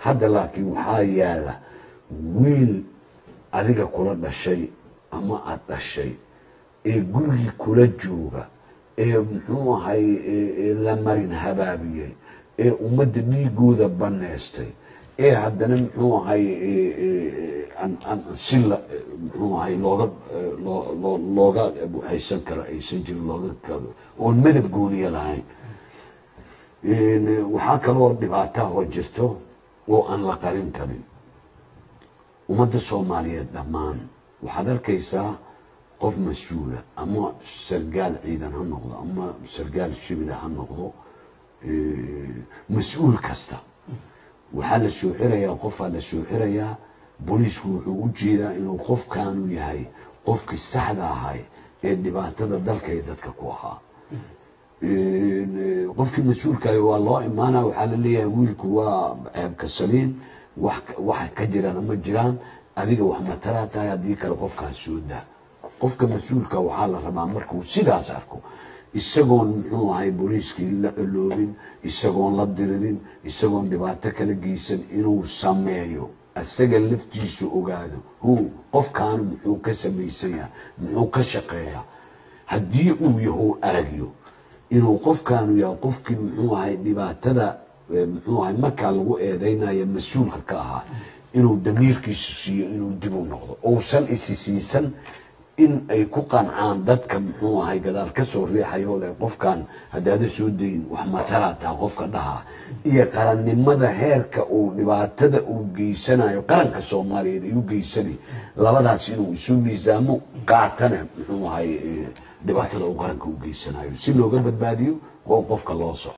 hadda laakiin waxaa yaala wiil adiga kula dhashay ama aada dhashay ee gurigii kula jooga ee muxuu ahay la marin habaabiyey ee ummadda dhiigooda baneystay ee haddana muxuu ahay si muxuu ahay looga looga haysan karo aysan jirin looga oon madab gooniya lahayn waxaa kaloo dhibaataha oo jirto oo aan la qarin karin ummadda soomaaliyeed dhammaan waxaad arkaysaa qof mas-uula ama sargaal ciidan ha noqdo ama sargaal shibila ha noqdo mas-uul kasta waxaa la soo xirayaa qofaa la soo xirayaa booliisku wuxuu u jeedaa inuu qofkaanu yahay qofkii saxda ahay ee dhibaatada dalka iyo dadka ku ahaa qofkii mas-uulkaah waa loo imaana waxaa la leeyahay wiilku waa ceebka saliin wax wax ka jirana ma jiraan adiga wax matalaa tahay haddii kale qofkaas soo daa qofka mas-uulka waxaa la rabaa markuu sidaas arko isagoon muxuu ahay booliiskii la coloobin isagoon la diririn isagoon dhibaato kala geysan inuu sameeyo isaga laftiisu ogaado hu qofkaanu muxuu ka samaysanyaa muxuu ka shaqeeyaa haddii uu yahu aragyo inuu qofkaanu yahay qofkii muxuu ahay dhibaatada muxuu ahay markaa lagu eedeynayo mas-uulka ka ahaa inuu damiirkiisu siiyo inuu dib u noqdo uusan isi siisan in ay ku qancaan dadka muxuu ahay gadaal ka soo riixayo le qofkan haddaada soo dayin wax matalaa taha qofka dhahaa iyo qarannimada heerka uu dhibaatada uu geysanayo qaranka soomaaliyeed ay u geysanay labadaas inuu isu miisaamo qaatana muxuu ahay dhibaatada uu qaranka u geysanayo si looga badbaadiyo oo qofka loo soco